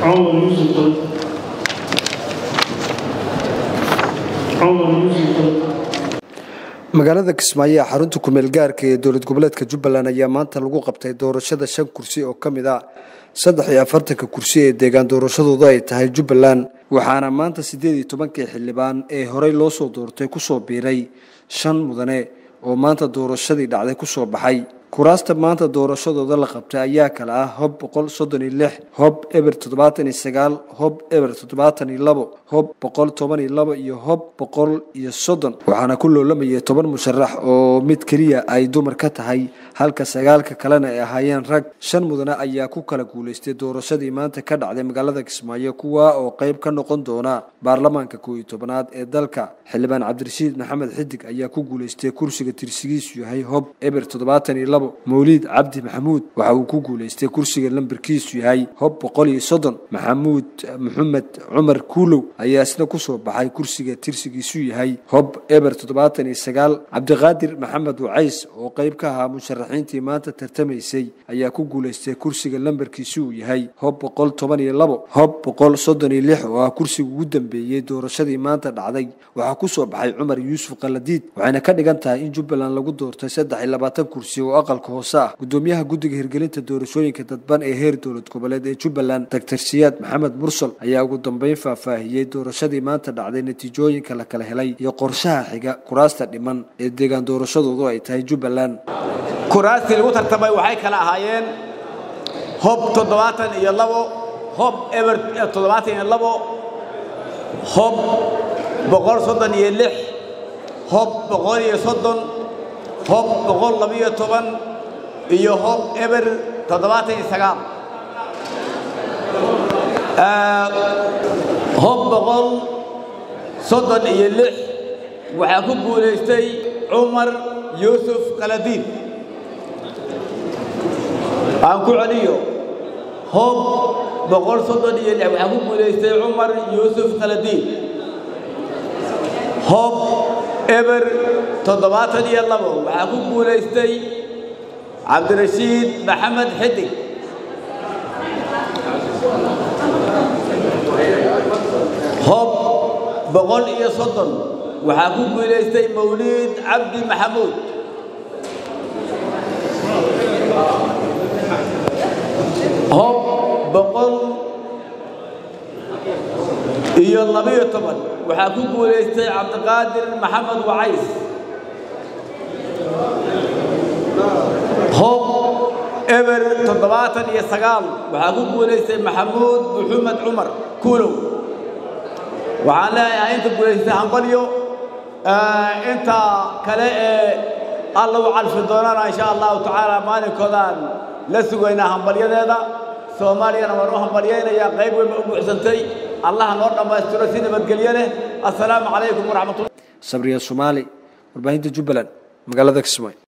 عمر يوسف عمر يوسف magaalada kismaayo ee xarunta kumeel gaarka ee dowlad goboleedka jubbaland ayaa maanta lagu qabtay doorashada shan kursi oo ka mid ah saddex iyo afartanka kursi ee deegaan doorashadoodu ay tahay jubbaland waxaana maanta siddeed iyo tobankii xildhibaan ee horey loo soo doortay kusoo biiray shan mudane oo maanta doorashadii dhacday kusoo baxay kuraasta maanta doorashadooda la qabtay ayaa kale ah hob boqol soddon iyo lix hob eber toddobaatan iyo sagaal hob eber toddobaatan iyo labo hob boqol toban iyo labo iyo hob boqol iyo soddon waxaana ku loolamayay toban musharax oo mid keliya ay dumar ka tahay halka sagaalka kalena ay ahaayeen rag shan mudane ayaa ku kala guulaystay doorashadii maanta ka dhacday magaalada kismaayo kuwa oo qayb ka noqon doona baarlamaanka koow iyo tobanaad ee dalka xildhibaan cabdirashiid maxamed xidig ayaa ku guulaystay kursiga tirsigiisu yahay hob eber toddobaatan iyo labo mawliid cabdi maxamuud waxa uu ku guulaystay kursiga lambarkiisu yahay hob boqol iyo soddon maxamuud maxamed cumar kuulow ayaa isna kusoo baxay kursiga tirsigiisu yahay hob eber toddobaatan iyo sagaal cabdiqaadir maxamed wacays oo qayb ka ahaa musharaxiintii maanta tartamaysay ayaa ku guulaystay kursiga lambarkiisu uu yahay hob boqol toban iyo labo hob boqol soddon iyo lix oo ah kursiga ugu dambeeyey doorashadii maanta dhacday waxaa kusoo baxay cumar yuusuf kaladiid waxayna ka dhigan tahay in jubbaland lagu doortay saddex iyo labaatan kursi oo aqalka hoose ah gudoomiyaha guddiga hirgelinta doorashooyinka dadban ee heer dowlad goboleed ee jubbaland doctor siyaad maxamed mursal ayaa ugu dambeyn faahfaahiyey doorashadii maanta dhacday natiijooyinka la kala helay iyo qorshaha xiga kuraasta dhiman ee deegaan doorashadoodu ay tahay jubbaland kuraastii lagu tartamay waxay kala ahaayeen hob toddobaatan iyo labo hob eber toddobaatan iyo labo hob boqol soddon iyo lix hob boqol iyo soddon hob boqol labiyo toban iyo hob eber toddobaatan iyo sagaal hob boqol soddon iyo lix waxaa ku guulaystay cumar yuusuf kaladiin aan ku celiyo hob boqol soddon iyo lix waxaa ku guulaystay cumar yuusuf kaladiin hob eber toddobaatan iyo labo waxaa ku guulaystay cabdirashiid maxamed xidig hob boqol iyo soddon waxaa ku guulaystay mawliid cabdi maxamuud hob boqol iyo labiyo toban waxaa ku guulaystay cabdiqaadir maxamed wacays hob eber toddobaatan iyo sagaal waxaa ku guulaystay maxamuud maxamed cumar kuulow waxaan leeyahay inta guulaystay hambalyo inta kale ee alla u calfi doonana insha allahu tacaala maalinkoodaan la sugaynaa hambalyadeeda soomaaliyana waan u hambalyaynayaa qayb weynba u buuxsantay allaha noo dhammaystiro si nabadgelyo leh assalaamu calaykum waraxmatullah sabriya soomaali warbaahinta jubbaland magaalada kismaayo